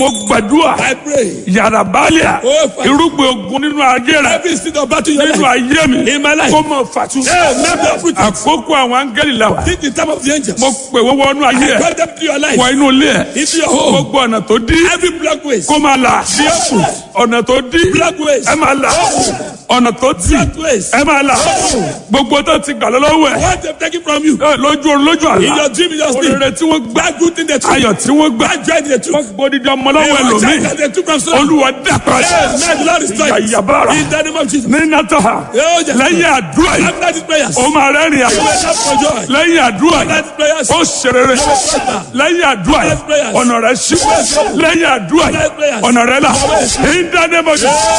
mo gbàdúrà I pray. yàrá bálíà Oh, Father. irúgbìn ogun nínú ayé rẹ Every seed of battle in your nínú life. ayé mi In my life. kó mọ fàtú. Hey, never uproot it. àkókò àwọn áńgẹ́lì la wà. Think the time of the angels. mo pè wọ́n wọnú ayé ẹ̀ Call them to your life. wọ inú ilé ẹ̀ Into your home. gbogbo ọ̀nà tó dí Every black ways. kó máa là ọ̀nà tó dí Black ways. ẹ máa là ọ̀nà tó tì Black ways. ẹ máa là gbogbo tó ti gbà lọ́wọ́ ẹ̀ What they've taken from you. ẹ, lójú orun lójú In àlá your dream, in your sleep. òrèrè tí wọ́n gbà That good thing they took. ayọ̀ tí wọ́n gbà That joy they took. wọ́n gbódìdí ọmọ lọ́wọ́ Hey, what ẹlòmíì child they took from someone. olúwa dàpọ̀ Hey, man, the Lord is trying. yàyàbára In the name of Jesus. ní nàtọ́ha Oh, yes. lẹ́yìn àdúrà yìí After these prayers. ó máa rẹ́rìn àyè You will have for joy. lẹ́yìn àdúrà After yìí these prayers. ó ṣerere lẹ́yìn àdúrà yìí ọ̀nà rẹ̀ ṣí lẹ́yìn àdúrà yìí ọ̀nà rẹ̀ là in the name of Jesus.